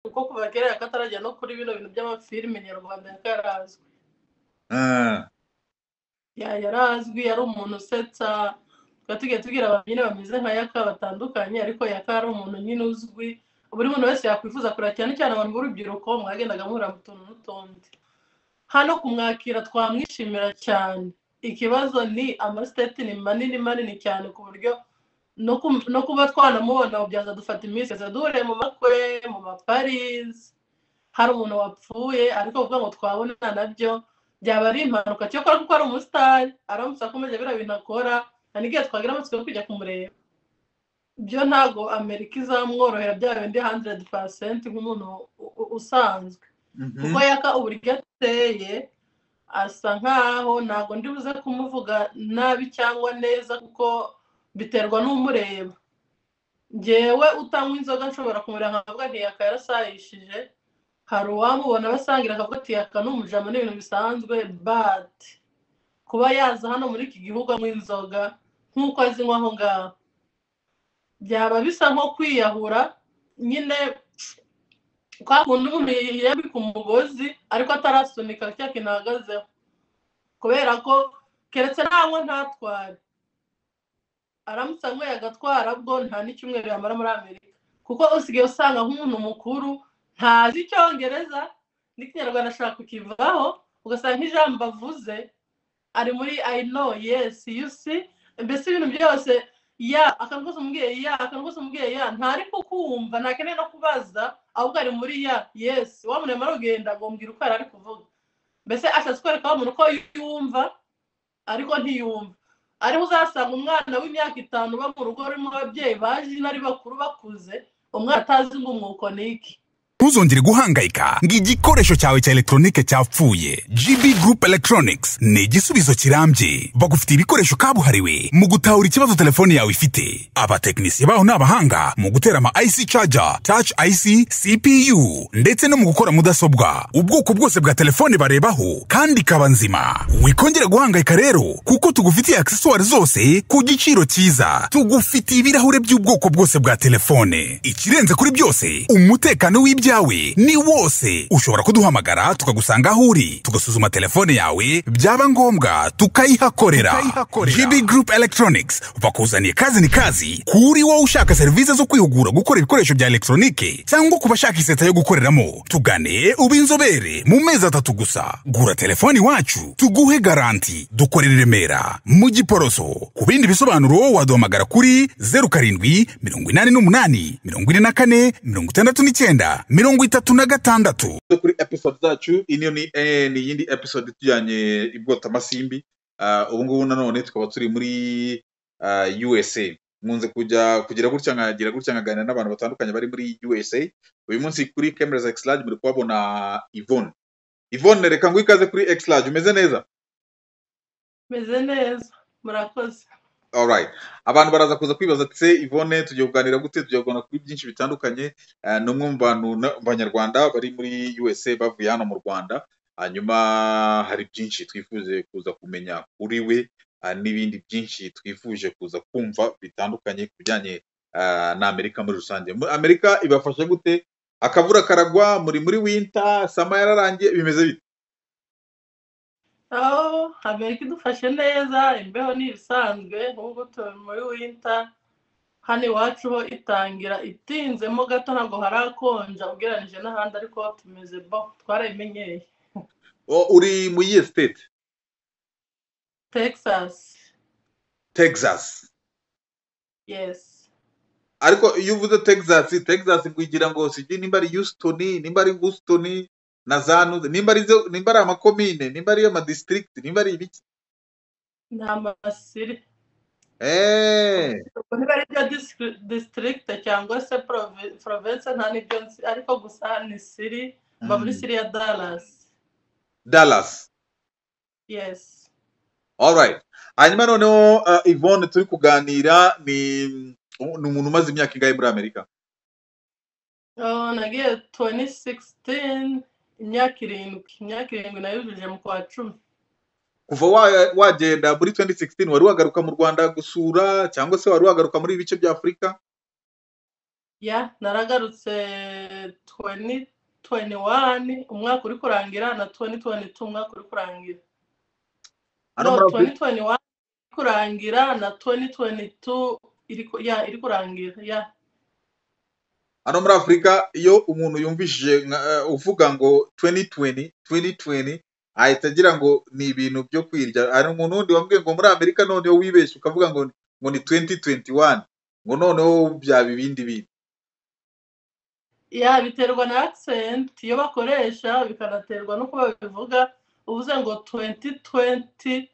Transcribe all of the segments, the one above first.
kuko kuva kera katarajya no kuri bino bintu by'amafilime nyarwanda yakarazwi yarazwi yari umuntu usetsa tukaba tujya tubwira abantu nyine bameze nka yaka batandukanye ariko yaka ari umuntu nyine uzwi buri muntu wese yakwifuza kureba cyane cyane abantu b'urubyiruko mwagendaga muhura mu tuntu n'utundi hano kumwakira twamwishimira cyane ikibazo ni amasiteti ni manini manini cyane ku buryo no kum- no kuba twanamubona byaza dufata iminsi yaza duhuriye mu makwe mu maparizi hari umuntu wapfuye ariko kuvuga ngo twabona nabyo byaba ari impanuka cyokora kuko ari umusitari aramutse akomeje biriya bintu akora nta n'igihe twagira amatsiko yo kujya kumureba byo ntago amerika izamworohera bya bindi handeredi pasenti nk'umuntu u- u- usanzwe kuko yaka uburyo ateye asa nkaho ntabwo ndi buze kumuvuga nabi cyangwa neza kuko biterwa n'umureba ngewe utanywa inzoga nshobora kumureba nkavuga nti yaka yarasayishije hari uwamubona basangira akavuga ati yaka ni umujama ni ibintu bisanzwe but kuba yaza hano muri iki gihugu anywa inzoga nk'uko azinywa aho ngaho byaba bisa nko kwiyahura nyine kwa kundi umuntu yiyambika umugozi ariko atarasunika cya kintu ahagazeho kubera ko keretse ntawe ntatware aramutse anyweye agatwara bwo nta n'icyumweru yamara muri amerika kuko usigaye usanga nk'umuntu mukuru ntazi icyongereza n'ikinyarwanda ashaka kukivaho ugasanga nk'ijambo avuze ari muri i know yes you see mbese ibintu byose ya akantu kose umubwiye ya akantu kose umubwiye ya ntari kukumva ntakeneye no kubaza ahubwo ari muri ya yes wamurema arugenda agombwira uko yari ari kuvuga mbese ashatse kwereka wa muntu ko yumva ariko ntiyumva ariho uzasanga umwana w'imyaka itanu uba mu rugo rurimo ababyeyi baje ari bakuru bakuze umwana atazi ngo umwuko ni iki ntuzongere guhangayika ngo igikoresho cyawe cya elegitoronike cyapfuye gb group electronics ni igisubizo kirambye bagufitiye ibikoresho kabuhariwe mu gutahura ikibazo telefone yawe ifite abatekinisiye baho ni abahanga mu gutera ama ic charger touch ic cpu ndetse no mu gukora mudasobwa ubwoko bwose bwa telefone barebaho kandi ikaba nzima wikongera guhangayika rero kuko tugufitiye aksesuwari zose ku giciro cyiza tugufitiye ibirahure by'ubwoko bwose bwa telefone ikirenze kuri byose umutekano w'ibyawe ni wose ushobora kuduhamagara tukagusanga aho uri tugasuzuma telefone yawe byaba ngombwa tukayihakorera Tukayihakorera. gb group electronics bakuzaniye kazi ni kazi kuri wowe ushaka serivisi zo kwihugura gukora ibikoresho bya elegitoronike cyangwa ku bashaka iseta yo gukoreramo tugane ube inzobere mu mezi atatu gusa gura telefone iwacu tuguhe garanti dukorera i remera mu giporoso ku bindi bisobanuro waduhamagara kuri 07 88 44 69 36 tugeze kuri episode zacu ino ni eh, ni iyindi episode tujyanye ibwotamasimbi uh, ubu ngubu nanone tukaba turi muri uh, usa nkunze kujya kugira gutya nkagira gutya nkaganira n'abantu batandukanye bari muri usa uyu munsi kuri cameras exlage muri kuhabona ivone ivone reka ngo ikaze kuri exlage umeze neza meze neza murakoze Alright. abantu baraza kuza kwibaza ati se ivone tugiye kuganira gute tugiye kuganira kuri byinshi bitandukanye Eh, ni umwe mu bantu na- mu banyarwanda bari muri usa bavuye hano mu rwanda hanyuma hari byinshi twifuje kuza kumenya kuri we eh, n'ibindi byinshi twifuje kuza kumva bitandukanye ku bijyanye eh, na amerika muri rusange Mu- amerika ibafasha gute akabura karagwa muri muri winter sama yararangiye bimeze bite aho amerika idufashe neza imbeho ni ibisanzwe nk'ubu turi muri winta hano iwacu ho itangira itinzemo gato ntabwo harakonja ugereranije n'ahandi ariko tumeze bo twarabimenyeye O- uri mu iyihe state texas texas yes ariko iyo uvuze texas texas bwigira ngo sijye nimba ari houston nimba ari houston na zanuze nimba ari zo- nimba ari amakomine nimba ari amadistrict nimba ari ibiki ni amasiri eh ubwo niba ari byo disitiri- district cyangwa se prove- province nta n'ibyo nzi ariko gusa ni siri mba muri mm. siri ya dallas dallas yes alright hanyuma noneho uh, Yvonne turi kuganira ni ni umuntu umaze imyaka ingahe muri amerika Oh, nagiye 2016 imyaka irindwi imyaka irindwi nayujuje mu kwa cumi kuva wa- wagenda muri 2016 wari wagaruka mu rwanda gusura cyangwa se wari wagaruka muri ibice bya afurika ya naragarutse tuweni tuweni wani umwaka uri kurangira na tuweni tuweni tu umwaka uri kurangira hano no muri tuweni tuweni afurika wani iri kurangira na tuweni tuweni tu iri ku- ya iri kurangira ya hano muri afurika iyo umuntu yumvishije nka- eh, uvuga ngo 2020 2020 ahita agira ngo ni ibintu byo kwirya hari umuntu wundi wambwiye ngo muri amerika noneho wibeshye ukavuga ngo ngo ni 2021 ngo noneho byaba ibindi bindi ya biterwa na accent iyo bakoresha bikanaterwa no kuba babivuga uvuze ngo 2020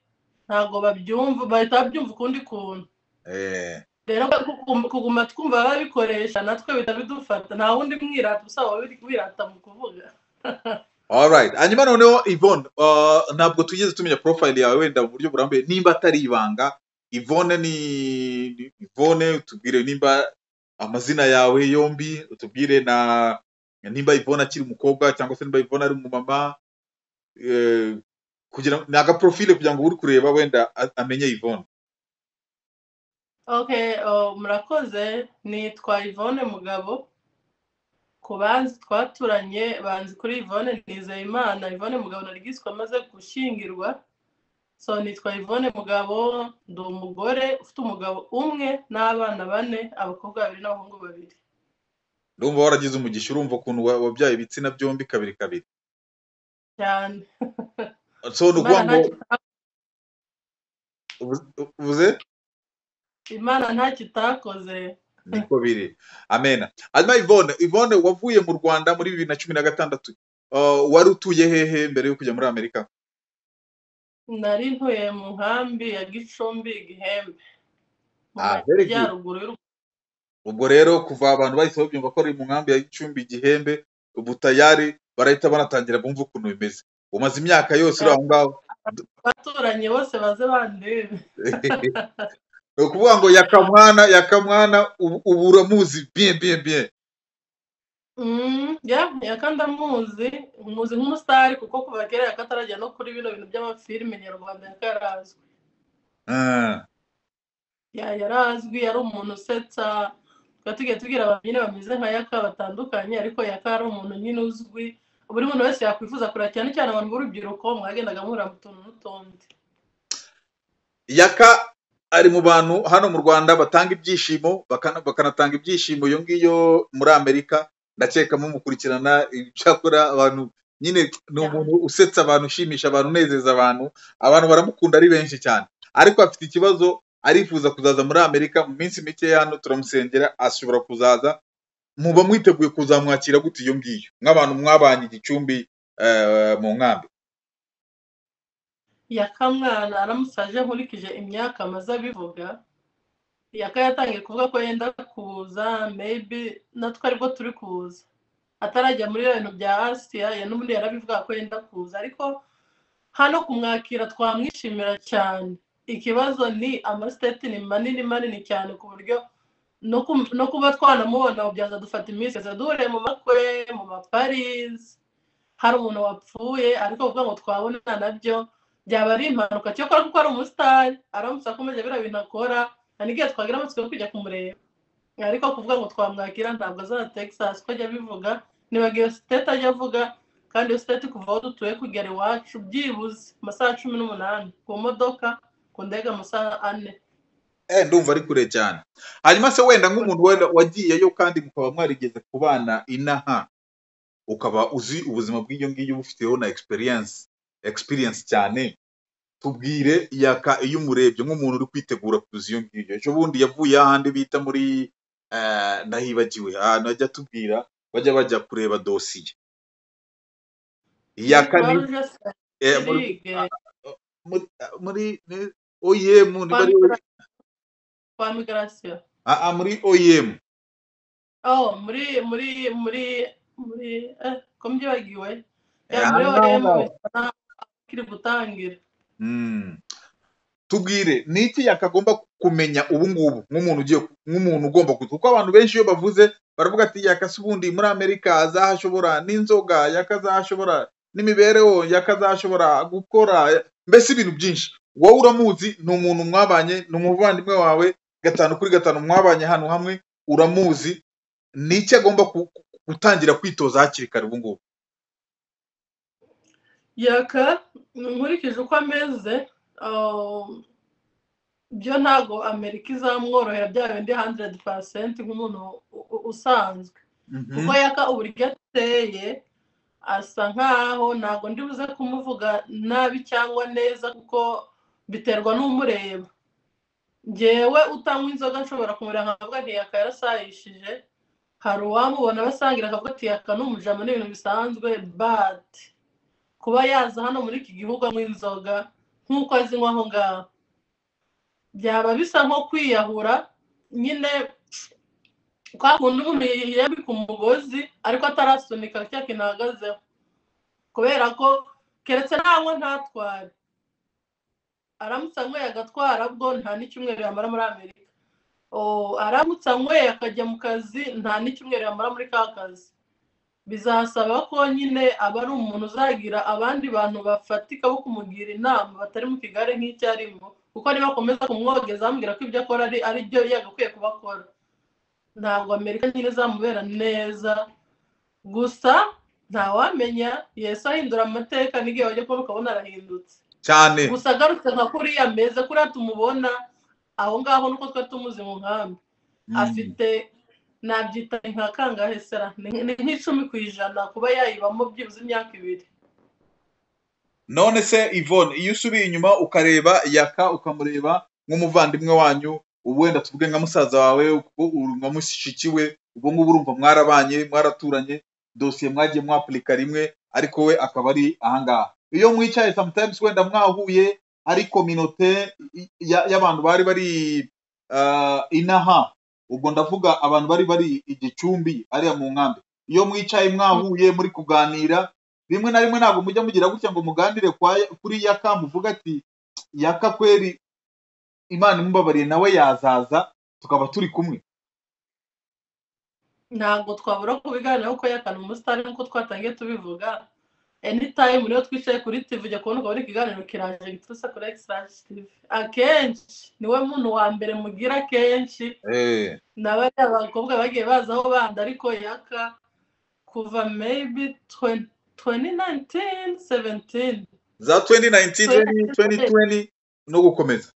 ntabwo babyumva bahita babyumva ukundi kuntu eh rero kugum- kuguma twumva babikoresha natwe bihita bidufata nta wundi mwirata usaba wabiri- wirata mu kuvuga alright hanyuma noneho Yvonne uh, ntabwo tugeze tumenya profile yawe wenda mu buryo burambuye nimba atari ibanga Yvonne ni ni- Yvonne utubwire nimba amazina yawe yombi utubwire na nimba Yvonne akiri umukobwa cyangwa se nimba Yvonne ari umumama eh, kugira ni agaprofile kugira ngo uri kureba wenda a- amenye Yvonne okay uh, murakoze nitwa Yvonne mugabo ku banzi twaturanye banzi kuri Yvonne Nizeyimana Yvonne mugabo nari giswe amaze gushyingirwa so nitwa Yvonne mugabo ndi umugore ufite umugabo umwe n'abana bane abakobwa babiri n'abahungu babiri ndumva waragize umugisha urumva ukuntu wa- wabyaye ibitsina byombi kabiri kabiri cyane so ni ukuvuga imana ngo nta kita- uvuze uvuze? imana nta kitakoze niko biri amena hanyuma Yvonne Yvonne wavuye mu Rwanda muri bibiri na cumi na gatandatu Uh, wari utuye hehe mbere yo kujya muri Amerika nari ntuye mu nkambi ya gicumbi igihembe mu Ah, very good. majyaruguru y'u Rwanda. ubwo rero kuva abantu bahise babyumva ko ari mu nkambi ya Gicumbi igihembe ubutayari barahita banatangira bumva ukuntu bimeze umaze imyaka yose uri aho ngaho abaturanyi bose baze bandebe ni ukuvuga ngo yakamwana yakamwana ubu ubu uramuzi bien bien bien Mm, ya yakandamuzi muzi nk'umusitari kuko kuva kera yakatarajya no kuri bino bintu by'amafilime nyarwanda yakarazwi Ah, ya yarazwi yari umuntu usetsa tukaba tugiye tubwira abantu nyine bameze nka yaka batandukanye ariko yaka ari umuntu nyine uzwi buri muntu wese yakwifuza kureba cyane cyane abantu b'urubyiruko mwagendaga muhura mu tuntu n'utundi yaka ari mu bantu hano mu rwanda batanga ibyishimo bakana- bakanatanga ibyishimo iyo ngiyo muri amerika ndakeka mumukurikirana icyakora abantu nyine ni umuntu usetsa abantu ushimisha abantu unezeza abantu abantu baramukunda ari benshi cyane ariko afite ikibazo arifuza kuzaza muri amerika mu minsi mike hano turamusengera ashobora kuzaza muba mwiteguye kuzamwakira gute iyo ngiyo nk'abantu mwabanye igicumbi eh, mu nkambi yaka mwana aramusaje nkurikije imyaka amaze abivuga yaka yatangiye kuvuga ko yenda kuza maybe natwe aribwo turi kuza atarajya muri ibintu bya asiya ya n'ubundi yarabivuga ko yenda kuza ariko hano kumwakira twamwishimira cyane ikibazo ni amasiteti ni manini manini cyane ku buryo no kum- no kuba twanamubona byaza dufata iminsi yose duhuriye mu makwe mu maparizi hari umuntu wapfuye ariko kuvuga ngo twabona nabyo byaba ari impanuka cyokora kuko ari umusitari aramutse akomeje biriya bintu akora nta n'igihe twagira amatsiko yo kujya kumureba ariko kuvuga ngo twamwakira ntabwo azaza texas ko ajya abivuga nibaga iyo siteti ajya avuga kandi iyo siteti kuva aho dutuye kugera iwacu byibuze amasaha cumi n'umunani ku modoka ku ndege amasaha ane eh ndumva ari kure cyane hanyuma se wenda nk'umuntu wenda wagiyeyo kandi mukaba mwarigeze kubana inaha ukaba uzi ubuzima bw'iyo ngiyo ubufiteho na experience experience cyane tubwire yaka iyo umurebye nk'umuntu uri kwitegura kuza iyo ngiyo ejo bundi yavuye ahandi bita muri eh, ndahibagiwe ahantu ajya atubwira bajya bajya kureba dosiye yaka ni Croix Rouge eh, muri Sirige, muri muri ni- OEM niba kwa ari migra- kwa migration ah, ah, muri OEM oh muri muri muri muri eh ko mbyibagiwe ya Eh, muri hano oremu ngaho. kiri gutangira Mm. tubwire ni iki yakagomba kumenya ubu ngubu nk'umuntu ugiye nk'umuntu ugomba kuza kuko abantu benshi iyo bavuze baravuga ati yakase ubundi muri amerika azahashobora n'inzoga yakazahashobora n'imibereho yakazahashobora gukora mbese ibintu byinshi wowe uramuzi ni umuntu mwabanye ni umuvandimwe wawe gatanu kuri gatanu mwabanye ahantu hamwe uramuzi ni iki agomba ku- ku- gutangira kwitoza hakiri kare ubu ngubu yaka nkurikije uko ameze ah, byo ntabwo amerika izamworohera bya bindi handeredi pasenti nk'umuntu u- u- usanzwe kuko yaka uburyo ateye asa nkaho ntabwo ndi buze kumuvuga nabi cyangwa neza kuko biterwa n'umureba ngewe utanywa inzoga nshobora kumureba nkavuga nti yaka yarasayishije hari uwamubona basangira akavuga ati yaka ni umujama ni ibintu bisanzwe bati kuba yaza hano muri iki gihugu anywa inzoga nk'uko azinywa aho ngaho byaba bisa nko kwiyahura nyine kwa kundi umuntu yiyambika umugozi ariko atarasunika cya kintu ahagazeho kubera ko keretse ntanywa ntatware aramutse anyweye agatwara bwo nta n'icyumweru yamara muri amerika Oh, aramutse anyweye akajya mu kazi nta n'icyumweru yamara muri ka kazi bizasaba ko nyine aba ari umuntu uzagira abandi bantu bafatika bo kumugira inama batari mu kigare nk'icyo arimo kuko niba akomeza kumwogeza amubwira ko ibyo akora ari ari byo yagakwiye kuba akora ntabwo amerika nyine izamubera neza gusa ntawamenya yesu ahindura amateka n'igihe wajya kubona ukabona arahindutse cyane gusa agarutse nka kuriya meza kuriya tumubona aho ngaho nuko twari tumuzi mu nkambi Mm. afite nabyita nka kangahe sera ni ni nk'icumi ku ijana kuba yayibamo byibuze imyaka ibiri none se Yvonne iyo usubiye inyuma ukareba yaka ukamureba nk'umuvandimwe wanyu ubu wenda tuvuge nka musaza wawe kuko urumva mushikiwe ubwo ngubu urumva mwarabanye mwaraturanye dosiye mwagiye mwapurika rimwe ariko we akaba ari ahangaha iyo mwicaye sometimes wenda mwahuye ari kominote i- ya- y'abantu bari bari ah, inaha ubwo ndavuga abantu bari bari i gicumbi ariya mu nkambi iyo mwicaye mwahuye muri kuganira rimwe na rimwe ntabwo mujya mugira gutya ngo muganire kwa kuri yaka muvuga ati yaka kweri imana imubabariye nawe yazaza tukaba turi kumwe ntabwo twabura kubiganiraho kuko yakana umusitari nk'uko twatangiye tubivuga anytime rero twicaye kuri tv ujya kubona ukabona ikiganiro kiraje giturutse kuri extrash tv akenshi niwe muntu wa mbere mugira kenshi na bariya bakobwa bagiye bazaho bandi ariko yaka kuva maybe tweni nayintini seventini za 2019 2020 no gukomeza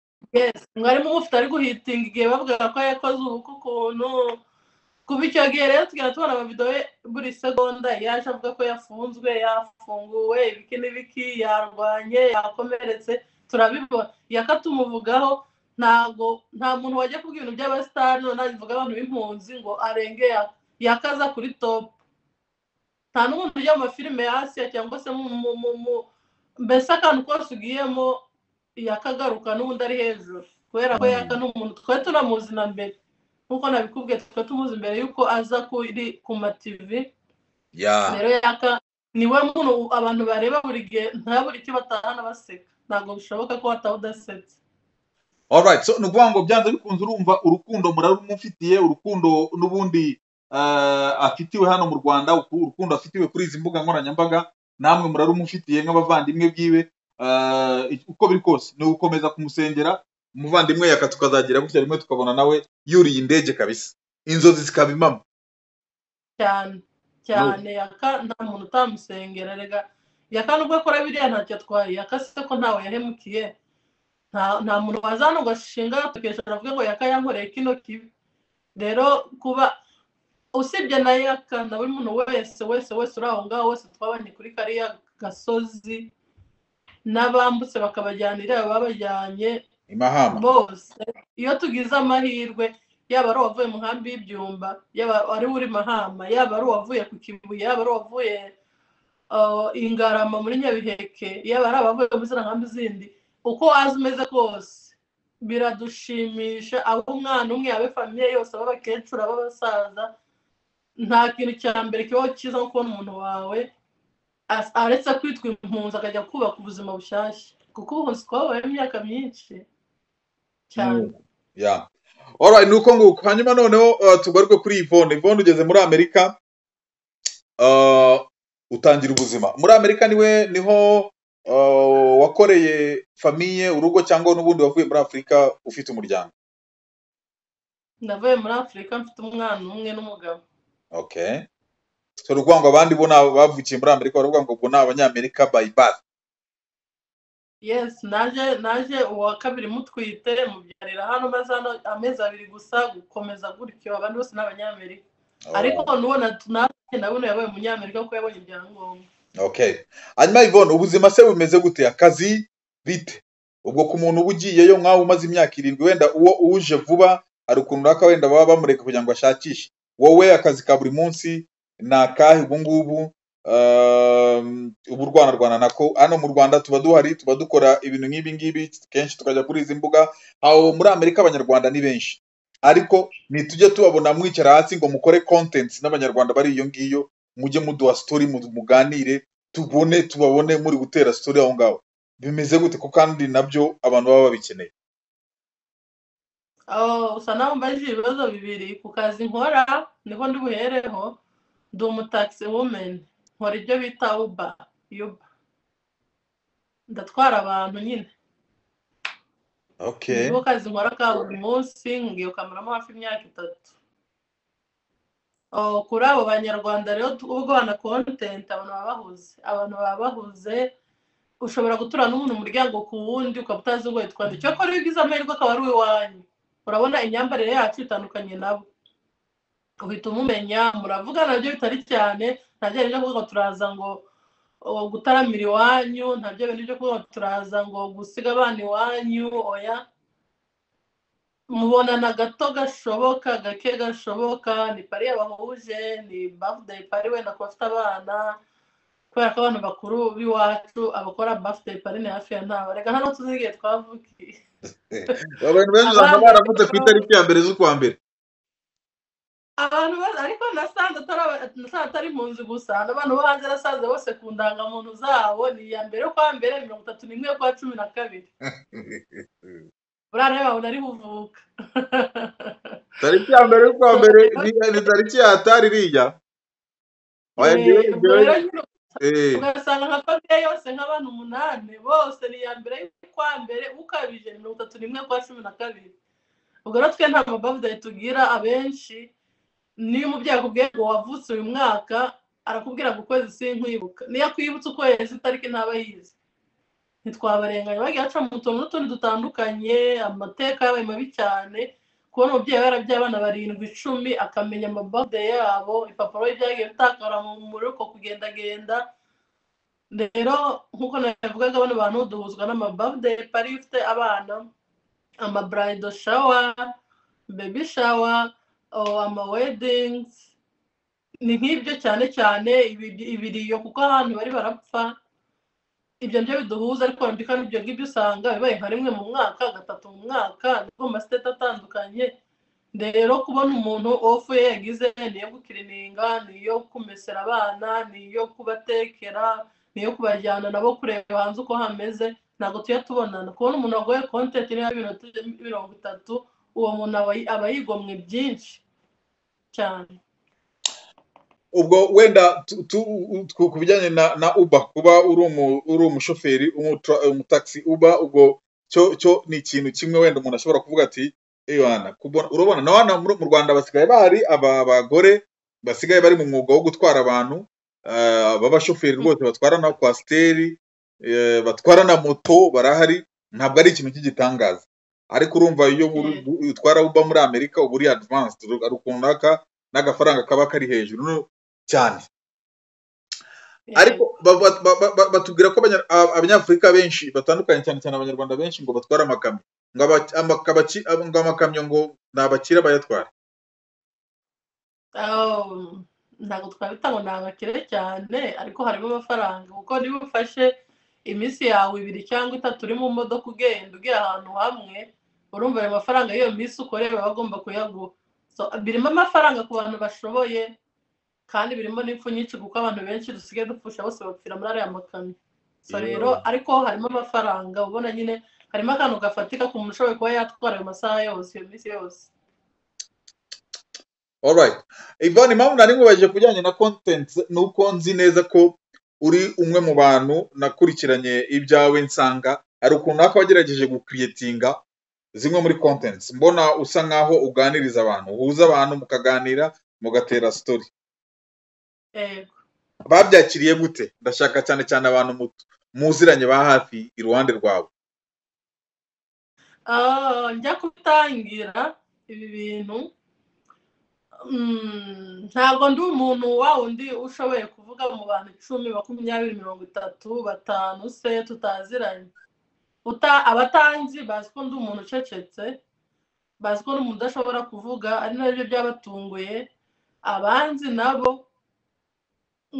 mwarimu mufite ari guhitinga igihe bavuga ko yakoze ubukwe ukuntu kuva icyo gihe rero tugenda tubona amavidewo ye buri segonda yaje avuga ko yafunzwe yafunguwe ibiki n'ibiki yarwanye yakomeretse turabibona yaka tumuvugaho ntago nta muntu wajya kuvuga ibintu by'abasitari noneho avuga abantu b'impunzi ngo arenge yaka yakaza kuri topu nta n'umuntu ujya mu mafilime ya asiya cyangwa se mu mu mu mu- mbese akantu kose ugiyemo yakagaruka n'ubundi ari hejuru kubera ko yaka ni umuntu twari turamuzi na mbere nk'uko nabikubwiye twari tumuzi mbere y'uko aza kuri ku mativi ya rero yaka niwe muntu abantu bareba buri gihe ntabure icyo batahana baseka ntabwo bishoboka ko wataha udasetse alright so ni ukuvuga ngo byanze bikunze urumva urukundo murarumufitiye urukundo n'ubundi eh, afitiwe hano mu rwanda uku- urukundo afitiwe kuri izi mbuga nkoranyambaga namwe murarumufitiye nk'abavandimwe bwiwe Eh, uko biri kose ni ugukomeza kumusengera umuvandimwe yaka tukazagira gutya rimwe tukabona nawe yuriye indege kabisa inzozi zikaba impamo cyane cyane yaka nta muntu utamusengera rega yaka nubwo akora biriya ntacyo atwaye yaka se ko ntawe yahemukiye nta nta muntu waza hano ngo ashinga agatoki avuge ngo yaka yankoreye kino kibi rero kuba usibye na yaka na buri muntu wese wese wese uri aho ngaho wese twabanye kuri kariya gasozi n'abambutse bakabajyana iriya babajyanye imahama bose iyo tugize amahirwe yaba ari uwavuye mu nkambi y'ibyumba yaba ari uri mahama yaba ari uwavuye ku kibuye yaba ari uwavuye uh, ingarama muri nyabiheke yaba ari abavuye muri ziriya nkambi zindi uko waza umeze kose biradushimisha abe umwana umwe abe famiye yose abe abakecuru abe abasaza nta kintu cya mbere kibaho cyiza nko kubona umuntu wawe as- aretse kwitwa impunzi akajya kubaka ubuzima bushyashya kuko ubuhunzi twabayemo imyaka myinshi cyane ya alright ni uko nguko hanyuma noneho eh, tugaruke kuri Yvonne Yvonne ugeze muri Amerika eh, utangira ubuzima muri Amerika niwe niho eh, wakoreye famiye urugo cyangwa n'ubundi wavuye muri Afurika ufite umuryango navuye muri afurika mfite umwana umwe n'umugabo okay so ni ukuvuga ngo abandi bo ni abo bavukiye muri amerika bari kuvuga ngo bo ni abanyamerika by birth yes naje naje uwa kabiri mutwite mubyarira hano maze hano amezi abiri gusa gukomeza gutyo abandi bose ni abanyamerika ariko n'uwo natwe nabona yabaye umunyamerika kuko yabonye ibyangombwa okay hanyuma ivone ubuzima se bumeze gute akazi bite ubwo ku muntu uba ugiyeyo nk'aho umaze imyaka irindwi wenda uwo uje vuba hari ukuntu runaka wenda baba bamureka kugira ngo ashakishe wowe akazi ka buri munsi ni akahe ubu ngubu Um, ubu u rwanda rwanda nako hano mu rwanda tuba duhari tuba dukora ibintu nk'ibi ngibi kenshi tukajya kuri izi mbuga aho muri amerika abanyarwanda ni benshi ariko ntitujye tubabona mwicara hasi ngo mukore kontenti n'abanyarwanda bari iyo ngiyo mujye muduha sitori muganire tubone tubabone muri gutera sitori aho ngaho bimeze gute ko kandi nabyo abantu baba babikeneye Oh, usa naho mbajije ibibazo bibiri ku kazi nkora niho ndi buhereho ndi umutaxi wumeni nkora ibyo bita uba yuba ndatwara abantu nyine okay nibo kazi nkora ka buri munsi nkiyokamiramo hafi imyaka itatu Oh, kuri abo banyarwanda rero ubwo bana kontenti abantu baba bahuze abantu baba bahuze ushobora gutura n'umuntu umuryango ku wundi ukaba utazi uwo yitwa nde cyakora iyo ugize amahirwe akaba ari uwanyu urabona imyambarire yacu itandukanye nabo uhita umumenya muravugana nabyo bitari cyane ntabyo byo kuvuga turaza ngo gutaramira iwanyu ntabyo bintu byo kuvuga turaza ngo gusiga abana iwanyu oya mubonana gato gashoboka gake gashoboka ni pari yabahuje ni bafudeyi pari wenda ku bafite abana kubera ko abantu bakuru b'iwacu abakora bafudeyi pari ni hafi ya ntawe reka hano tuzi igihe twavukiye abantu benshi usanga baravutse ku itariki ya mbere z'ukwa mbere abantu bose ariko nasanze atari mu nzu gusa n'abantu bo hanze nasanze bose ku ndangamuntu zabo ni iya mbere kwa mbere mirongo itatu n'imwe kwa cumi na kabiri burara yawe nari buvuka tariki ya mbere y'ukwa mbere ni tariki ya hatari iriya ugasanga nka famiye yose nk'abantu umunani bose ni iya mbere y'ukwa mbere ukabije mirongo itatu n'imwe kwa cumi na kabiri ubwo rero twe nta mabavudayi tugira abenshi niyo umubyeyi akubwiye ngo wavutse uyu mwaka arakubwira ngo ukwezi sinkwibuka niyo akwibutse ukwezi itariki ntaba yize ntitwabarenganya bagiye baca mu tuntu n'utundi dutandukanye amateka yabaye mabi cyane kubona umubyeyi yarabyaye abana barindwi icumi akamenya amabode yabo ipapuro byagiye bitakara mu rugo kugendagenda rero nk'uko nabivugaga bano bantu duhuzwa n'amabode pari ufite abana amaburaydo shawa bebi shawa amawedingizi ni nk'ibyo cyane cyane ibiriyo kuko abantu bari barapfa ibyo nibyo biduhuza ariko kandi ibyo ngibyo usanga bibaye nka rimwe mu mwaka gatatu mu mwaka nibwo masiteti atandukanye rero kubona umuntu ofu ye yagize ni iyo gukirininga ni iyo kumesera abana ni iyo kubatekera ni iyo kubajyana nabo kureba hanze uko hameze ntabwo tujya tubonana kubona umuntu wagoye kontenti niyo mirongo itatu uwo muntu aba yigomwe byinshi cyane ubwo wenda ku bijyanye na uba kuba uri umushoferi umutaxi uba ubwo cyo ni ikintu kimwe wenda umuntu ashobora kuvuga ati urabona na wana mu rwanda basigaye bahari aba bagore basigaye bari mu mwuga wo gutwara abantu b'abashoferi rwose batwara na kwasiteri batwara na moto barahari ntabwo ari ikintu cy'igitangaza ariko urumva iyo utwara uba muri amerika uba uri adivansi hari ukuntu runaka n'agafaranga kaba kari hejuru cyane ariko batubwira ko abanyafurika benshi batandukanye cyane cyane abanyarwanda benshi ngo batware amakamyo ngo amakamyo ngo ni abakire bayatwara ntabwo twabita ngo ni abakire cyane ariko harimo amafaranga kuko niba ufashe iminsi yawe ibiri cyangwa itatu uri mu modoka ugenda ugiye ahantu hamwe urumva ayo mafaranga y'iyo minsi ukoreye baba bagomba kuyaguha birimo amafaranga ku bantu bashoboye kandi birimo n'imfu nyinshi kuko abantu benshi dusigaye dupfusha bose bapfira muri ariya makamyo so rero ariko harimo amafaranga ubona nyine harimo akantu gafatika ku muntu ushoboye kuba yatwara ayo masaha yose iyo minsi yose alright ivani impamvu nari nkubajije kujyanye na kontenti ni uko nzi neza ko uri umwe mu bantu nakurikiranye ibyawe nsanga hari ukuntu naka wagerageje gukiriyetinga zimwe muri kontenti mbona usa nkaho uganiriza abantu uhuza abantu mukaganira mugatera sitori yego babyakiriye gute ndashaka cyane cyane abantu muto muziranye ba hafi iruhande rwawe Ah, njya kutangira ibi bintu Mm, ntabwo ndi umuntu wa wundi ushoboye kuvuga mu bantu icumi makumyabiri mirongo itatu batanu se tutaziranye uta abatanzi bazi ko ndi umuntu ucecetse bazi ko ndi umuntu udashobora kuvuga ari nabyo byabatunguye abanzi nabo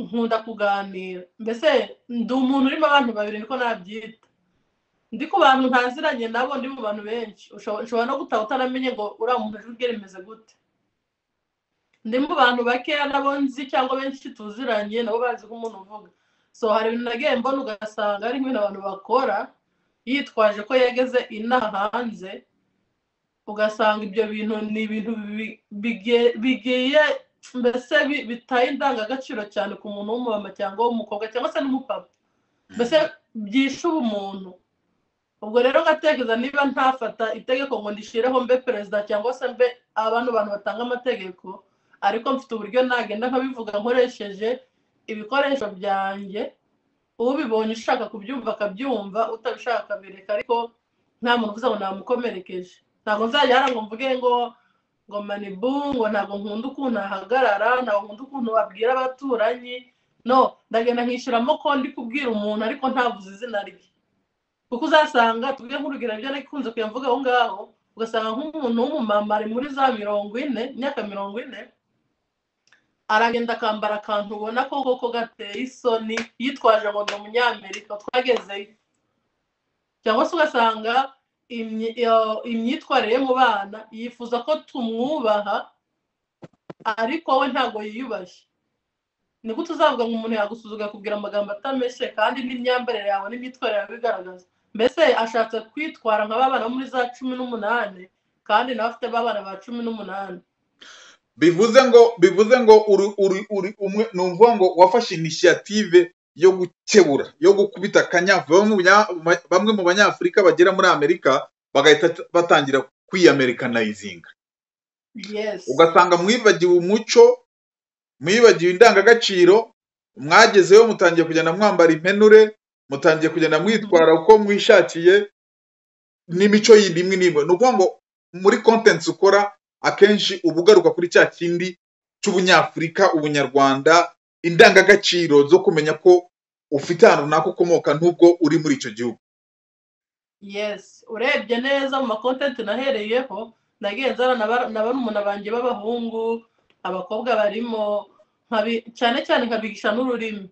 nkunda kuganira mbese ndi umuntu urimo abantu babiri niko nabyita ndi ku bantu ntaziranye nabo ndi mu bantu benshi Ushobo- ushobora no gutaha utaramenye ngo uriya muntu ijwi rye rimeze gute ndi mu bantu bakeya nabo nzi cyangwa benshi tuziranye nabo bazi ko umuntu uvuga so hari ibintu nagiye mbona ugasanga ari nk'ibintu abantu bakora yitwaje ko yageze inaha hanze ugasanga ibyo bintu ni ibintu bi- bige- bigiye mbese bi- bitaye indangagaciro cyane ku muntu w'umumama cyangwa w'umukobwa cyangwa se n'umupapa mbese byishe ubumuntu ubwo rero ngatekereza niba ntafata itegeko ngo ndishireho mbe perezida cyangwa se mbe abantu bantu batanga amategeko ariko mfite uburyo nagenda nkabivuga nkoresheje ibikoresho byanjye ubibonye ushaka kubyumva akabyumva utabishaka akabireka ariko nta muntu uvuze ngo namukomerekeje ntabwo nzajya hano ngo mvuge ngo ngo manibu ngo ntabwo nkunda ukuntu ahagarara ntabwo nkunda ukuntu abwira abaturanyi no ndagenda nkishyuramo ko ndi kubwira umuntu ariko ntavuze izina rye kuko uzasanga tuvuge nk'urugero ibyo nakunze kuyamvuga aho ngaho ugasanga nk'umuntu w'umumama ari muri za mirongo ine imyaka mirongo ine aragenda akambara akantu ubona ko koko gateye isoni yitwaje ngo ni umunyamerika twagezeyo cyangwa se ugasanga imyi- iyo- imyitwarire ye mu bana yifuza ko tumwubaha ariko we ntabwo yiyubashye nibwo tuzavuga ngo umuntu yagusuzugura akubwira amagambo atameshe kandi n'imyambarire yawe n'imyitwarire yawe bigaragaza mbese ashatse kwitwara nka ba bana bo muri za cumi n'umunani kandi nawe afite ba bana ba cumi n'umunani bivuze ngo bivuze ngo uri uri uri umwe ni ukuvuga ngo wafashe inisiyative yo gukebura yo gukubita akanyafu bamwe mu banya- ma- bamwe mu banyafurika bagera muri amerika bagahita batangira kwiyamerikanayizinga yes ugasanga mwibagiwe umuco mwibagiwe indangagaciro mwagezeyo mutangiye kugenda mwambara impenure mutangiye kugenda mwitwara uko mwishakiye n'imico yindi imwe n'imwe ni ukuvuga ngo muri kontenti ukora akenshi uba ugaruka kuri cya kindi cy'ubunyafurika ubunyarwanda indangagaciro zo kumenya ko ufite ahantu runaka ukomoka n'ubwo uri muri icyo gihugu yes urebye neza mu makontenti nahereyeho nagiye nzana na ba- na barumuna banjye b'abahungu abakobwa barimo nkabi- cyane cyane nkabigisha n'ururimi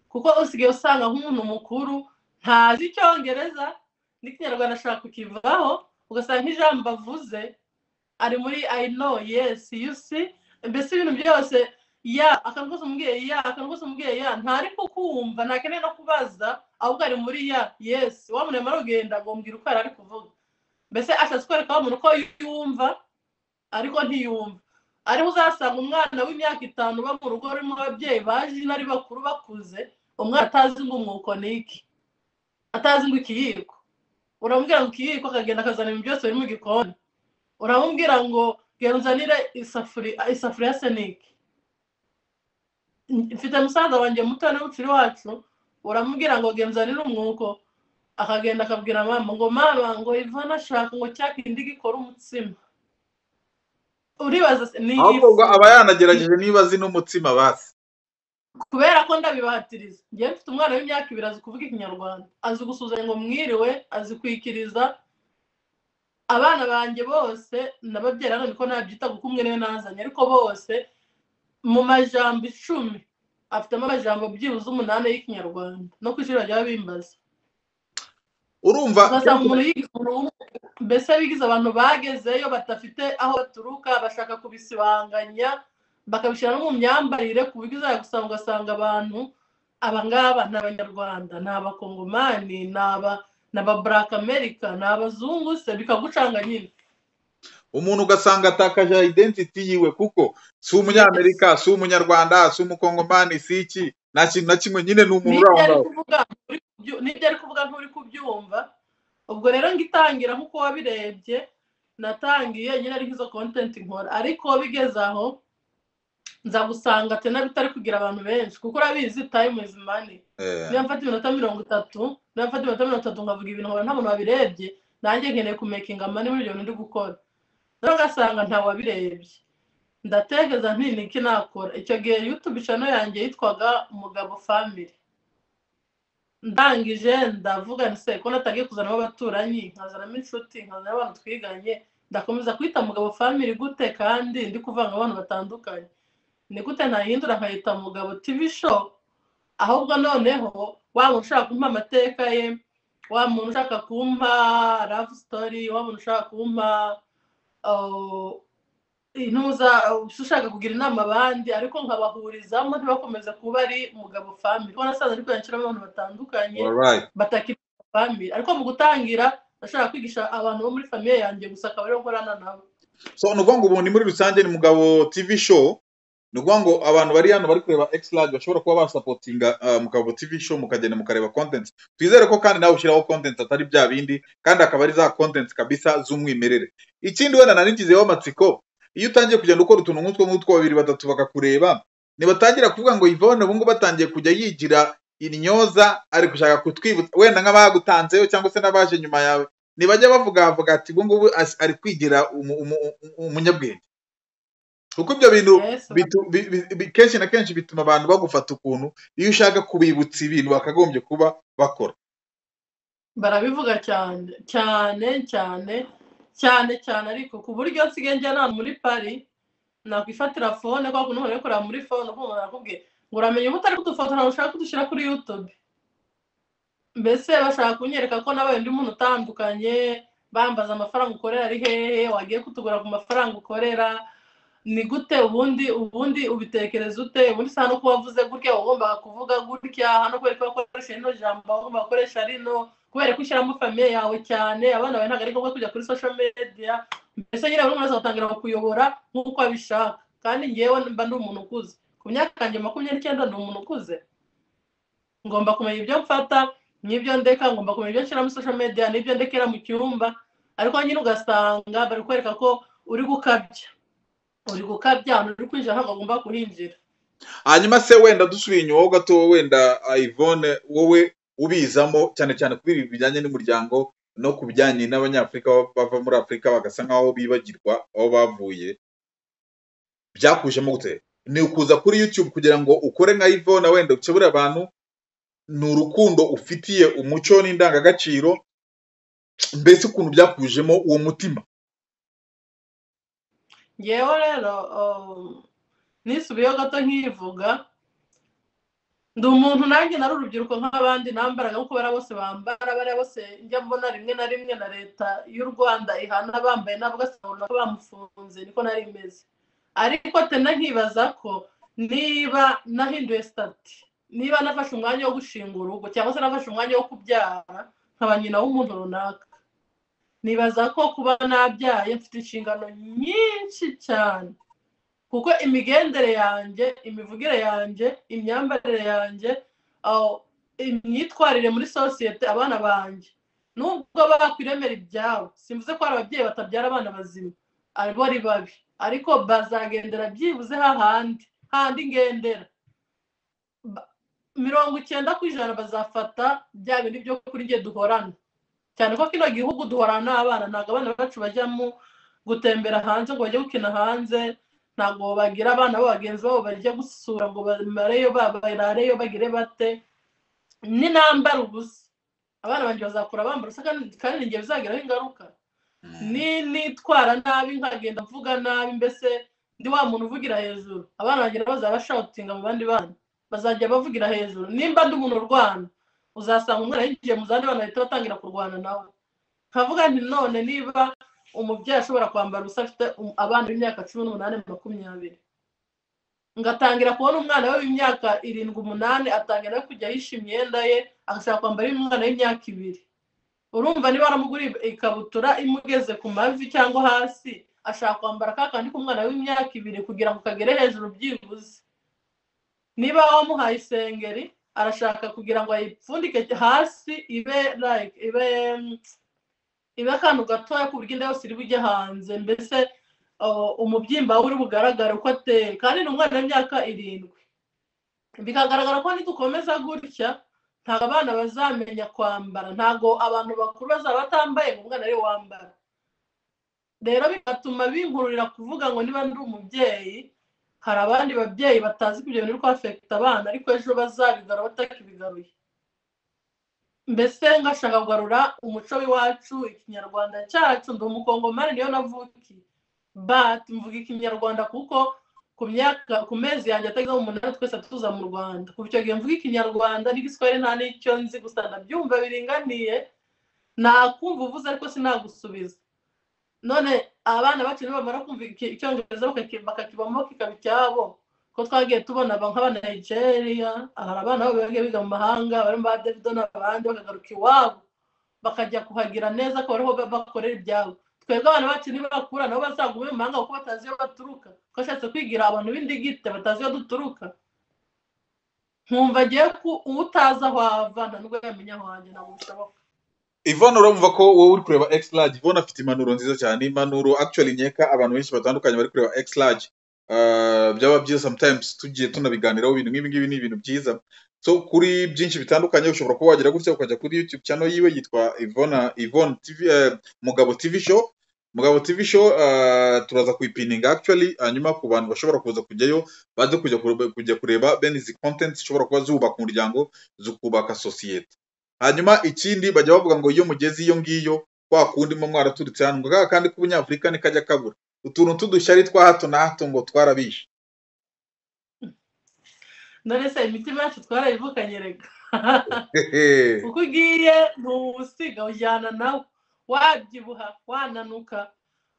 kuko usigaye usanga nk'umuntu mukuru ntazi icyongereza n'ikinyarwanda ashaka kukivaho ugasanga nk'ijambo avuze ari muri i know yes you see mbese ibintu byose ya akantu kose umubwiye ya akantu kose umubwiye ya ntari kukumva ntakeneye no kubaza ahubwo ari muri ya yes wamurema arugenda ngo mbwira uko yari ari kuvuga mbese ashatse kwereka wa muntu ko yumva ariko ntiyumva ariho uzasanga umwana w'imyaka itanu uba mu rugo rurimo ababyeyi baje ari bakuru bakuze umwana atazi ngo umwuko ni iki atazi ngo ikiyiko uramubwira ngo ikiyiko akagenda akazana ibintu byose biri mu gikoni uramubwira ngo genda uzanire isafuriya isafuriya se ni iki mfite musaza wanjye muto n'ubucuri wacu uramubwira ngo genda uzanire umwuko akagenda akabwira mama ngo mama ngo ivana ashaka ngo cya kindi gikora umutsima uribaza se, ni ahubwo ifu ngo aba yanagerageje niba azi n'umutsima basi kubera ko ndabibahatiriza njyewe mfite umwana w'imyaka ibiri azi kuvuga ikinyarwanda azi gusuhuzanya ngo mwiriwe azi kwikiriza abana banjye bose n'ababyeyi hano niko nabyita kuko umwe niwe nazanye ariko bose mu majambo icumi afitemo amajambo byibuze umunani y'ikinyarwanda no ku ishuri bajya babimbaza urumva ugasanga umuntu yigize umuntu w'umu- mbese bigize abantu bagezeyo badafite aho baturuka bashaka kubisibanganya bakabishyira no mu myambarire ku buryo uzajya gusanga ugasanga abantu aba ngaba ni abanyarwanda ni abakongomani ni aba ni aba black america ni abazungu se bikagucanga nyine umuntu ugasanga atakaje identity yiwe kuko si umunyamerika si umunyarwanda si umukongomani si iki nta kintu na kimwe nyine ni umuntu n'ibyo uri aho ari ngaho kuvuga nturi kubyu- n'ibyo ari kuvuga nturi kubyumva ubwo rero ngitangira nk'uko wabirebye natangiye nyine ari nk'izo kontenti nkora ariko bigeze aho nzagusanga tena bitari kugira abantu benshi kuko urabizi time is money Eh, niba mfata iminota mirongo itatu niba mfata iminota mirongo itatu nkavuga ibintu nkaba nta muntu wabirebye nanjye nkeneye kumekinga mani muri ibyo bintu ndi gukora rero ugasanga nta wabirebye ndatekereza nti ni iki nakora icyo gihe youtube channel yanjye yitwaga umugabo family ndangije ndavuga nti se ko natagiye kuzanamo abaturanyi nkazanamo inshuti nkazanamo abantu twiganye ndakomeza kwita mugabo family gute kandi ndi kuvanga abantu batandukanye ni gute ntahindura nkayita mugabo tv show ahubwo noneho wa muntu ushaka kumpa amateka ye wa muntu ushaka kumpa love story wa muntu ushaka kumpa uh, intuza ushaka kugira inama abandi ariko nkabahurizamo ntibakomeze kuba ari mugabo family kuko nasanze ariko yanshyiramo abantu batandukanye alright. batakiri family ariko mu gutangira ndashaka kwigisha abantu bo muri famiye yanjye gusa akaba ariyo nkorana nabo so ni ukuvuga ngo ubu ni muri rusange ni mugabo tv show ni ukuvuga ngo abantu bari hano bari kureba x large bashobora kuba basapotinga ah, mugabo tv show mukagenda mukareba content twizere ko kandi nawe ushyiraho content atari bya bindi kandi akaba ari za content kabisa z'umwimerere ikindi wenda nanigizeho amatsiko iyo utangiye kugenda ukora utuntu nk'utwo nk'utwo babiri batatu bakakureba ntibatangira kuvuga ngo yvonne ubu ngubu atangiye kujya yigira intyoza ari gushaka kutwibutsa wenda nk'abagutanzeho cyangwa se n'abaje nyuma yawe ntibajya bavuga bavuga ati ubu ngubu as- ari kwigira umu- umu- umu- umunyabwenge kuko ibyo bintu Yes, bitu- bi- bi- bi- kenshi na kenshi bituma abantu bagufata ukuntu iyo ushaka kubibutsa ibintu bakagombye kuba bakora barabivuga cyane cyane cyane cyane cyane ariko ku buryo nsigaye njya nta muri pari nakwifatira fone kubera ko n'umuntu uri kureba muri fone ukumva arakubwiye ngo uramenye uba utari kudufotora ushaka kudushyira kuri yutube mbese bashaka kunyereka ko nabaye undi muntu utandukanye bambaza amafaranga ukorera ari hehe wagiye kutugura ku mafaranga ukorera ni gute ubundi ubundi ubitekereza ute ubundi saa no kuba wavuze gutya uba ugomba kuvuga gutya hano kwereka ko wakoresha rino jambo uba ugomba gukoresha rino kubera ko ushyiramo famiye yawe cyane abana bawe ntabwo ari ngombwa kujya kuri social media mbese nyine buri wese atangira kuyobora nk'uko abishaka kandi ngewe mba ndi umuntu ukuze ku myaka yanjye makumyabiri n'icyenda ndi umuntu ukuze ngomba kumenya ibyo mfata n'ibyo ndeka ngomba kumenya ibyo nshyira muri social media n'ibyo ndekera mu cyumba ariko nyine ugasanga bari kwereka ko uri gukabya uri gukabya ahantu uri kwinjira ntabwo agomba kuhinjira hanyuma se wenda dusubiye inyuma ho gato wenda ah, Yvonne wowe ubizamo cyane cyane kuri ibi bijyanye n'umuryango no ku bijyanye n'abanyafurika bava muri afurika bagasa nk'aho bibagirwa aho bavuye byakujemo gute ni ukuza kuri youtube kugira ngo ukore nka Yvonne wenda ukebure abantu ni urukundo ufitiye umuco n'indangagaciro mbese ukuntu byakujemo uwo mutima ngewe rero um, nisubiyeho gato nkivuga ndi umuntu nanjye nari urubyiruko nk'abandi nambaraga nk'uko bariya bose bambara bariya bose njya mbona rimwe na rimwe na leta y'u rwanda ihana bambaye nabo ugasanga ko bamufunze niko nari imeze ariko tena nkibaza ko niba nahinduye sitati niba nafashe umwanya wo gushinga urugo cyangwa se nafashe umwanya wo kubyara nkaba nyina w'umuntu runaka nibaza ko kuba nabyaye mfite inshingano nyinshi cyane kuko imigendere yanjye imivugire yanjye imyambarire yanjye aho, imyitwarire muri sosiyete abana banjye nubwo bakwiremera ibyabo simvuze ko hari ababyeyi batabyara abana bazima abo ari babi ariko bazagendera byibuze hahandi handi ngendera Ba- mirongo icyenda ku ijana bazafata bya bindi byo kuri njye duhorana cyane ko kino gihugu duhorana n'abana ntabwo abana bacu bajyamo gutembera hanze ngo bajye gukina hanze ntabwo bagira abana babo bagenzi babo bajya gusura ngo bamareyo ba- barareyo bagire bate ni nambara ubusa abana banjye bazakura bambara ubusa kandi kandi ni njye bizagiraho ingaruka ni nitwara nabi nkagenda mvuga nabi mbese ndi wa muntu uvugira hejuru abana banjye nabo bazaba bashawutinga mu bandi bana bazajya bavugira hejuru nimba ndi umuntu urwana uzasanga umwana yinjiye mu zandi bana bahita batangira kurwana nawe nkavuga nti none niba umubyeyi ashobora kwambara ubusa afite um- abana b'imyaka cumi n'umunani makumyabiri ngatangira kubona umwana we w'imyaka irindwi umunani atangira no kujya ahisha imyenda ye agashaka kwambara iy'umwana w'imyaka ibiri urumva niba aramuguriye ikabutura imugeze ku mavi cyangwa hasi ashaka kwambara ka kandi k'umwana w'imyaka ibiri kugira ngo kagere hejuru byibuze niba wamuhaye isengeri arashaka kugira ngo ayipfundike hasi ibe like ibe mm, ibe akantu gatoya ku buryo inda yose iri bujye hanze mbese uh, umubyimba we uri bugaragare uko ateye kandi ni umwana w'imyaka irindwi bikagaragara ko nidukomeza gutya ntabwo abana bazamenya kwambara ntabwo abantu bakuru bazaba batambaye ngo umwana ariwe wambara rero bigatuma bingururira kuvuga ngo niba ndi umubyeyi hari abandi babyeyi batazi ibyo bintu ko afekita abana ariko ejo bazabigarura batakibigaruye mbese ngashaka kugarura umuco w'iwacu ikinyarwanda cyacu ndi umukongomani niyo navukiye bati mvuga ikinyarwanda kuko ku myaka ku mezi yanjye atagezeho umunani twese tuza mu rwanda kuva icyo gihe mvuga ikinyarwanda n'igiswahili nta n'icyo nzi gusa ndabyumva biringaniye nakumva uvuze ariko sinagusubiza none abana bacu bamara kumva icyongereza bakakibamo kikaba icyabo ko twagiye tubona nk'abana nigeria hari abana bagiye biga mu mahanga barimo ba davido n'abandi bakagaruka iwabo bakajya kuhagira neza ko bariho bakorera ibyabo twebwe abana bacu nibakura nabo bazaguma mu mahanga kuko batazi iyo baturuka ko ashatse kwigira abantu b'indigite batazi iyo duturuka nkumva agiye ku utazi aho ava nta n'ubwo yamenya aho wanjye ntabwo bishoboka ivana urumva ko wowe uri kureba x large ivana afite impanuro nziza cyane impanuro actually nkeka abantu benshi batandukanye bari kureba x large byaba byiza sometimes tugiye tunabiganiraho ibintu nk'ibi ngibi ni ibintu byiza so kuri byinshi bitandukanye ushobora kuba wagira gutya ukajya kuri youtube channel yiwe yitwa ivona ivona tv mugabo tv show mugabo tv show turaza kuyipininga actually hanyuma ku bantu bashobora kuza kujyayo baze kujya kureba bene izi content zishobora kuba zubaka umuryango zikubaka sosiyete hanyuma ikindi bajya bavuga ngo iyo mugeze iyo ngiyo kwa kundi mo mwaraturitse hano ngo kaka kandi k'ubunyafurika ntikajya kabura utuntu t'udushyari twa hato na hato ngo twarabishe none se imitima yacu twarayivukanye reka uko ugiye ntuwusiga ujyana nawe wabyibuha wananuka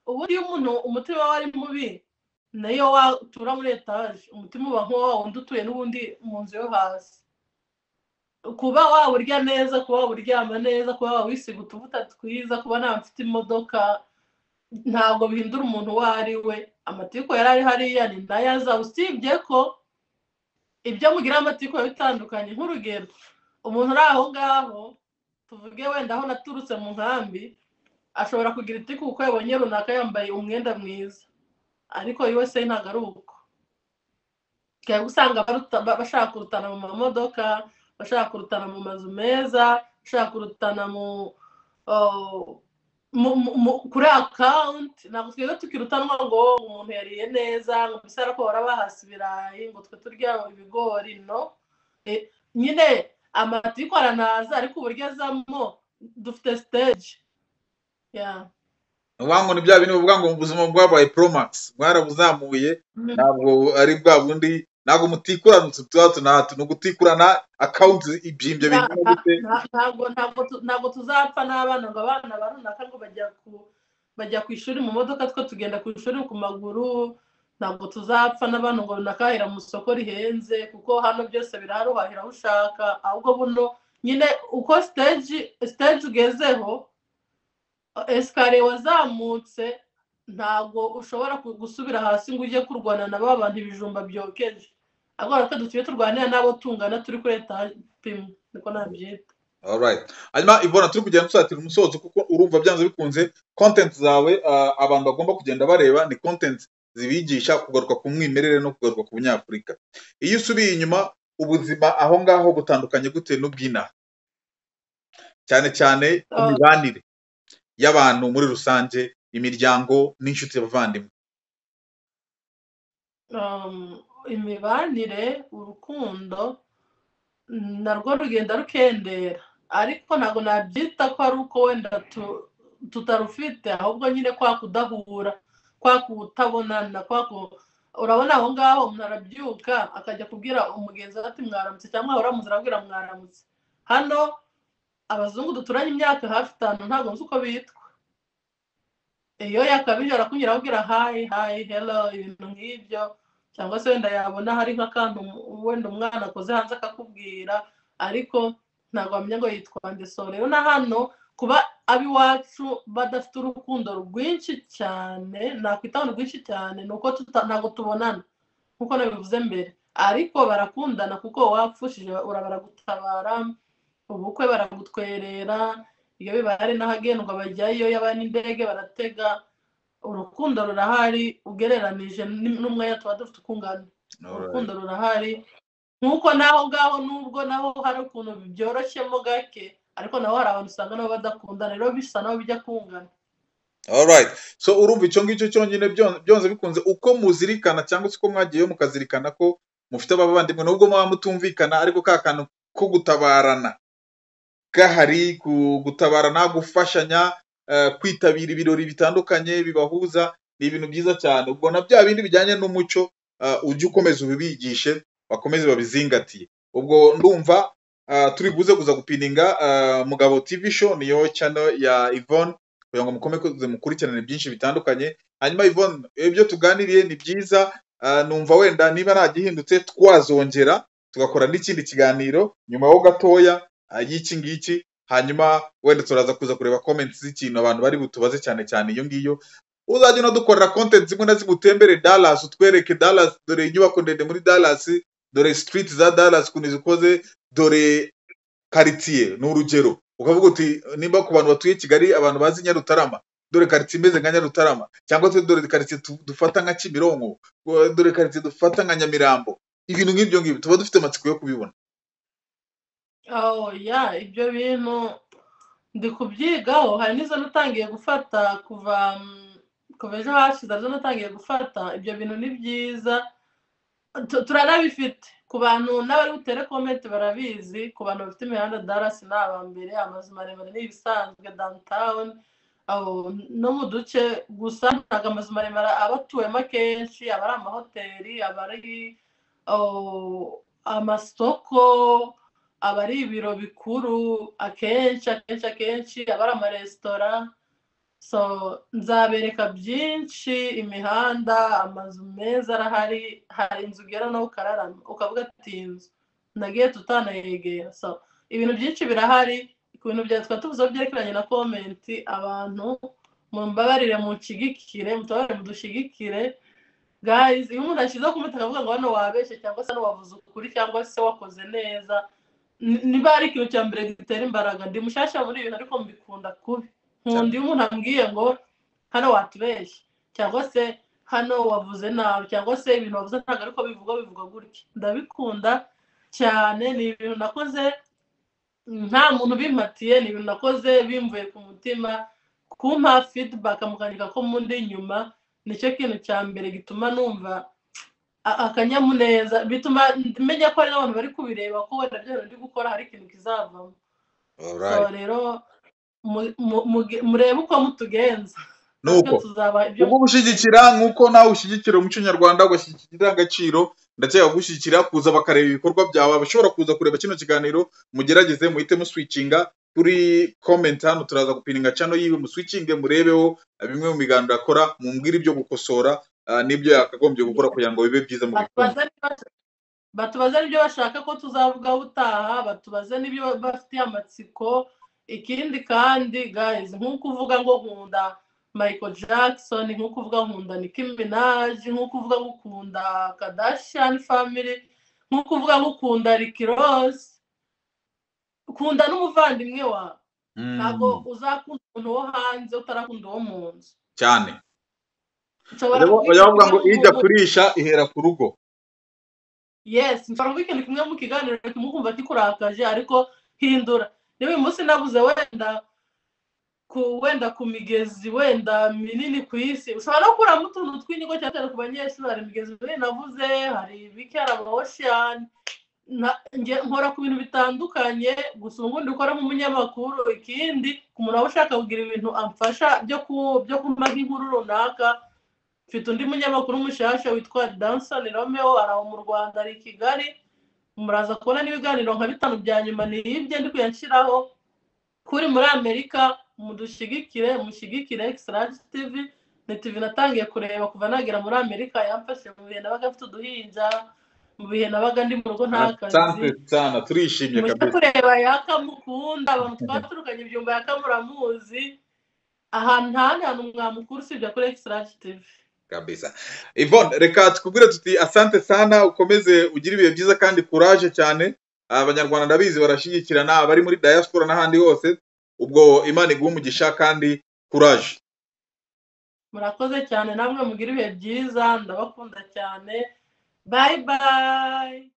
ubundi iyo umuntu umutima wawe ari mubi nayo watura muri etaje umutima uba nk'uwa wundi utuye n'ubundi mu nzu yo hasi kuba waba urya neza kuba waba uryama neza kuba waba wisiga utuvuta twiza kuba nta mfite imodoka ntabwo bihindura umuntu uwo ari we amatiku yari ari hariya ni nayo aza usibye ko ibyo mugira amatiku biba bitandukanye nk'urugero umuntu uri aho ngaho tuvuge wenda aho naturutse mu nkambi ashobora kugira itiku kuko yabonye runaka yambaye umwenda mwiza ariko yose ntabwo ari uko usanga bashaka kurutana mu mamodoka bashaka kurutana mu mazu meza bashaka kurutana mu kuri akawunti ntabwo twebwe tukirutanwa ngo umuntu yariye neza ngo mbese arapora bahasi ibirayi ngo twe turya ibigori no nyine amatiku aranaza ariko uburyo azamo dufite siteji uvuga ngo ni bya bintu bivuga ngo ubuzima bwabaye poromagisi bwarabuzamuye ntabwo ari bwa bundi ntabwo mutikurana utu tuba na hato ni ugutikurana akawunti ibyimbye bingana gute ntabwo tuzapfa n'abana ngo abana barunaka ngo bajya ku ishuri mu modoka two tugenda ku ishuri ku maguru ntabwo tuzapfa n'abantu ngo runakahira mu isoko rihenze kuko hano byose birahari uhahira aho ushaka ahubwo buno nyine uko siteji ugezeho esikariye wazamutse ntabwo ushobora gusubira hasi ngo ujye kurwana na ba bantu ibijumba byokeje ahubwo ko dutuye turwanira n'abo tungana turi kuri etaje imwe niko nabyita hanyuma ivona turi kugenda dusatira umusozo kuko urumva byanze bikunze kontenti zawe abantu bagomba kugenda bareba ni kontenti zibigisha kugaruka ku mwimerere no kugaruka ku bunyafurika iyo usubiye inyuma ubuzima aho ngaho butandukanye gute n'ubw'inaha cyane cyane imibanire y'abantu muri rusange imiryango n'inshuti y'abavandimwe imibanire urukundo narwo rugenda rukendera ariko ntabwo nabyita ko ari uko wenda tutarufite ahubwo nyine kwa kudahura kwa kutabonana kwa urabona aho ngaho umuntu arabyuka akajya kubwira umugenzi we ati mwaramutse cyangwa waba uramutse arabwira mwaramutse hano abazungu duturanye imyaka hafi itanu ntabwo nzi uko bitwa iyo yakabije arakunyura ababwira hayi hayi hero ibintu nk'ibyo cyangwa se wenda yabona hari nk'akantu wenda umwana akoze hanze akakubwira ariko ntabwo wamenya ngo yitwa ndeso rero na hano kuba ab'iwacu badafite urukundo rwinshi cyane nakwita ngo rwinshi cyane ni uko ntabwo tubonana nk'uko nabivuze mbere ariko barakundana kuko wapfushije baragutabara ubukwe baragutwerera iyo bibahari n'ahagendwa bajyayo yaba n'indege baratega urukundo rurahari ugereranije n- n'umwanya tuba dufite uko ungana urukundo rurahari nk'uko naho ngaho nubwo naho hari ukuntu byoroshyemo gake ariko naho hari abantu usanga nabo badakundana rero bisa naho bijya kungana alright so urumva icyo ngicyo cyonyine byon- byonze bikunze uko muzirikana cyangwa se uko mwagiyeyo mukazirikana ko mufite abavandimwe nubwo muba mutumvikana ariko ka kantu ko gutabarana gahari gu- gutabarana gufashanya eh, kwitabira ibirori bitandukanye bibahuza ni ibintu byiza cyane ubwo na bya bindi bijyanye n'umuco eh, ujye ukomeza ubibigishe bakomeze babizingatiye ubwo ndumva eh, turi buze kuza gupininga eh, mugabo tv show niyo channel ya Yvonne kugira ngo mukomeze mukurikirane byinshi bitandukanye hanyuma Yvonne ibyo tuganiriye ni byiza ah, numva wenda niba nta gihindutse twazongera tugakora n'ikindi kiganiro nyuma ho gatoya ah, y'iki ngiki hanyuma wenda turaza kuza kureba comments z'ikintu abantu bari butubaze cyane cyane iyo ngiyo uzajya unadukorera content zimwe na zimwe utembere Dallas utwereke Dallas dore inyubako ndende muri Dallas dore street za Dallas ukuntu zikoze dore quartier ni urugero ukavuga uti nimba ku bantu batuye kigali abantu bazi nyarutarama dore karitsiye imeze nka nyarutarama cyangwa se dore karitsiye tu- dufata nka kimironko wa- dore karitsiye dufata nka nyamirambo ibintu nk'ibyo ngibyo tuba dufite amatsiko yo kubibona aho ya ibyo bintu ndi kubyigaho hari n'izo natangiye gufata kuva mm, kuva ejo hashize arizo natangiye gufata ibyo bintu ni byiza Tu- turanabifite ku bantu n'abari butere komenti barabizi ku bantu bafite imihanda darasi ni abambere amazu maremare ni ibisanzwe downtown abo no mu duce gusa ntabwo amazu maremare aba atuwemo akenshi aba ari amahoteli aba ari oh, amasoko aba ari ibiro bikuru akenshi akenshi akenshi aba ari amaresitora so nzabereka byinshi imihanda amazu meza arahari hari inzu ugera nawe ukararama ukavuga ati iyi nzu nagiye tutanayegera so ibintu byinshi birahari ku bintu byatwa tuvuzeho byerekeranye na komenti abantu mumbabarire munshyigikire mutabarire mudushyigikire guys iyo umuntu ashyizeho kumutaka akavuga ngo hano wabeshye cyangwa se hano wavuze ukuri cyangwa se wakoze neza ni- niba ari ikintu cya mbere gitera imbaraga ndi mushyashya muri ibintu ariko mbikunda kubi nkunda iyo umuntu ambwiye ngo hano watubeshye cyangwa se hano wavuze nabi cyangwa se ibintu wavuze ntabwo ariko bivugwa bivugwa gutya ndabikunda cyane ni ibintu nakoze nta muntu bimpatiye ni ibintu nakoze bimvuye ku mutima kumpa feedback mukandika ko mundi inyuma nicyo kintu cya mbere gituma numva a- akanyamuneza bituma menya ko hari n'abantu bari kubireba ko wenda byo ndi gukora hari ikintu kizavamo so rero mu- mu- muge- murebe uko mutugenza nuko Natwe tuzaba ibyo ubwo gushyigikira nk'uko nawe ushyigikira umuco nyarwanda ugashyigikira indangagaciro ndakeka gushyigikira kuza bakareba ibikorwa byawe abashobora kuza kureba kino kiganiro mugerageze muhite muswicinga kuri comment hano turaza gupininga cano yiwe muswicinge murebeho eh, bimwe mu biganiro akora mumbwire ibyo gukosora ah, n'ibyo yakagombye gukora kugira ngo bibe byiza mu rukundo batubaze n'ibyo- batubaze n'ibyo bashaka ko tuzavugaho utaha batubaze n'ibyo bafitiye amatsiko ikindi kandi guys nk'uko uvuga ngo nkunda michael jackson nk'uko uvuga nkunda nicki minaj nk'uko uvuga ngo ukunda kardashian family nk'uko uvuga ngo ukunda ricky ross ukunda n'umuvandimwe wawe Mm, ntabwo uzakunda umuntu wo hanze utarakunda uwo mu nzu cyane nshobora kuba Bajya bavuga ngo ijya kurisha ihera ku rugo yes nshobora kuba ikintu kimwe mu kiganiro kimwe ukumva kikurakaje ariko hindura niba uyu munsi nabuze wenda ku wenda ku migezi wenda minini ku isi ushobora no gukuramo utuntu tw'inyigo cyane cyane ku banyeshuri hari imigezi minini navuze hari bikera ama ocean na- nge- nkora ku bintu bitandukanye gusa ubu ngubu ukora nk'umunyamakuru ikindi ku muntu waba ushaka kugira ibintu amfasha byo ku byo kumva nk'inkuru runaka mfite undi munyamakuru mushasha witwa Danson Romeo araho mu Rwanda ari i Kigali muraza kubona n'ibiganiro nka bitanu bya nyuma ni ibye ndi kuyanshyiraho kuri muri Amerika mudushyigikire mushyigikire Extract TV ni TV natangiye kureba kuva nagera muri Amerika yamfashe mu bihe nabaga mfite uduhinja mu bihe nabaga ndi mu rugo nta kazi asante sana turishimye mujya kabisa kureba yakamukunda abantu twaturukanye ibyumba yakamuramuzi ahantu nta hantu mwamukura usibye kuri Extract TV kabisa Yvonne reka tukubwire tuti asante sana ukomeze ugire ibihe byiza kandi courage cyane abanyarwanda ndabizi barashyigikirana abari muri diaspora n'ahandi hose ubwo imana iguhe umugisha kandi courage murakoze cyane namwe mugira ibihe byiza ndabakunda cyane bayi bayi